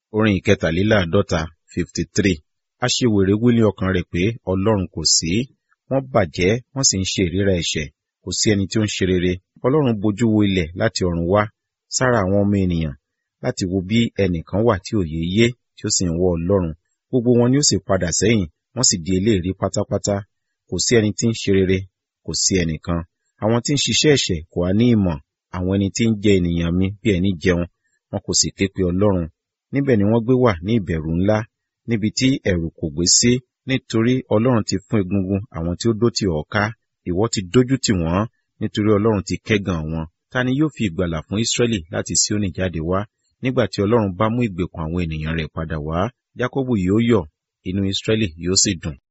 orin ìkẹtàléláàádọ́ta fifty three aṣiwèrè wí ní ọkàn rẹ̀ pé ọlọ́run kò sí wọ́n bàjẹ́ wọ́n sì ń ṣe ìríra ẹ̀ṣẹ̀ kò sí ẹni tí ó ń ṣe rere ọlọ́run bojú wo ilẹ̀ láti ọ̀run wá sára àwọn ọmọ ènìyàn láti wo bí ẹnìkan wà tí òye yé tí ó sì ń wọ ọlọ́run gbogbo wọn ni ó sì padà sẹ́yìn wọ́n sì di eléèrí pátápátá kò sí ẹni tí ń ṣe rere kò sí ẹnìkan àwọn tí ń ṣiṣẹ́ ẹ̀ṣẹ̀ kò á ní ìmọ̀ àwọn ẹni tí ń jẹ ènìyàn mi bí ẹni jẹun wọn kò sì ké pe ọlọ́run níbẹ̀ ni wọ́n gbé wà ní ìbẹ̀rù ńlá níbi tí ẹ̀rù kò gbé sí nítorí ọlọ́run ti fún egungun àwọn tí ó dó tì ọ́ ká ìwọ ti dójú tì wọ́n nítorí ọlọ́run ti kẹ́gàn wọn ta ni yóò fi ìgbàlà fún Ísírẹ́lì láti Síónì jáde wá nígbà tí ọlọ́run bá mú ìgbèkùn àwọn ènìyàn rẹ̀ padà wá Jákọ́bù yóò yọ̀ inú Ísírẹ́lì yóò sì dùn